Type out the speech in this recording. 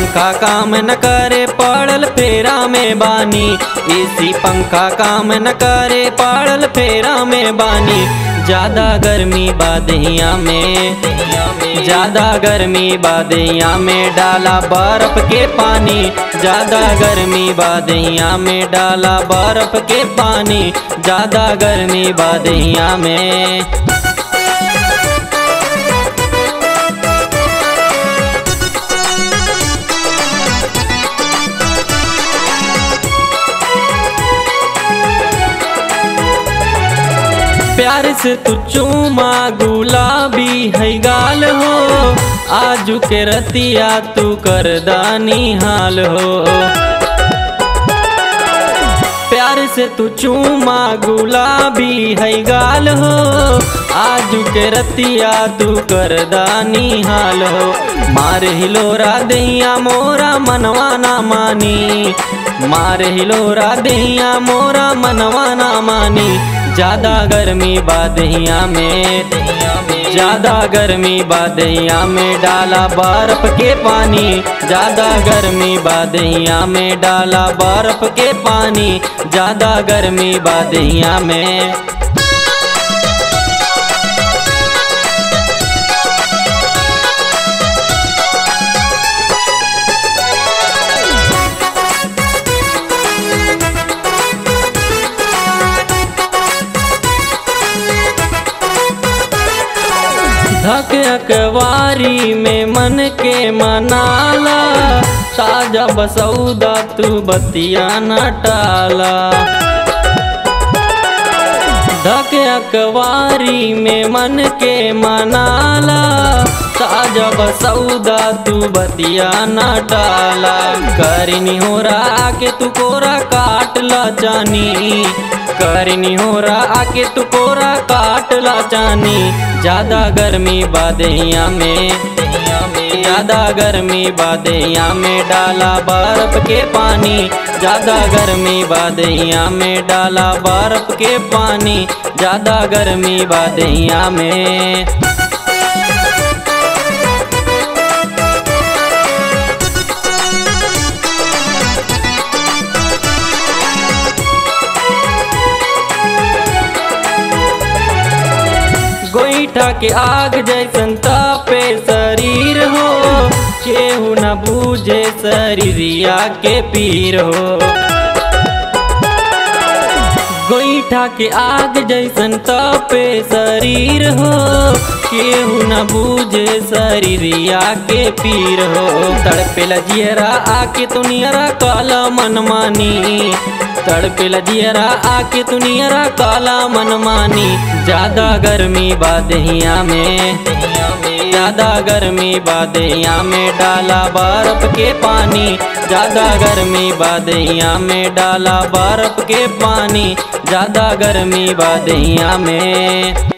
पंखा काम न करे पड़ल फेरा में बानी एसी पंखा काम न करे पड़ल फेरा में बानी ज्यादा गर्मी बादहिया में ज्यादा गर्मी बादहिया में डाला बर्फ के पानी ज्यादा गर्मी बादहिया में डाला बर्फ के पानी ज्यादा गर्मी बादहिया में प्यार से तू चूमा गुलाबी है गाल हो आजू के रतिया तू कर दानी हाल हो प्यार से तू चूमा गुलाबी है गाल हो आजू के रतिया तू कर दानी हाल हो मार हिलोरा दैया मोरा मनवा ना मानी मार हिलोरा दैया मोरा मनवा ना मानी ज्यादा गर्मी बादहिया में ज्यादा गर्मी बादहिया में डाला बर्फ के पानी ज्यादा गर्मी बादहिया में डाला बर्फ के पानी ज्यादा गर्मी बादहिया में धक अकवारी में मन के मनाला ताजा बसौदा तू बतिया न टाला धक अकवारी में मन के मनाला ताजा बसौदा तू बतिया न टाला करनी हो रहा के तू कोरा काट ला जानी करनी हो रहा आके तू कोरा काट ला जानी ज्यादा गर्मी बादहिया में ज्यादा गर्मी बादहिया में डाला बर्फ के पानी ज्यादा गर्मी बादहिया में डाला बर्फ के पानी ज्यादा गर्मी बादहिया में गोईठा के आग जैसन तापे शरीर हो केहू न बूझे शरीरिया के पीर हो गोईठा के आग जैसन तापे शरीर हो केहू न बूझे शरीरिया के पीर हो तड़पे लजियरा आके तुनियरा काला मनमानी तड़पे लजियरा आके तुनियरा काला मनमानी ज्यादा गर्मी बादहिया में ज्यादा गर्मी बादहिया में डाला बर्फ के पानी ज्यादा गर्मी बादहिया में डाला बर्फ के पानी ज्यादा गर्मी बादहिया में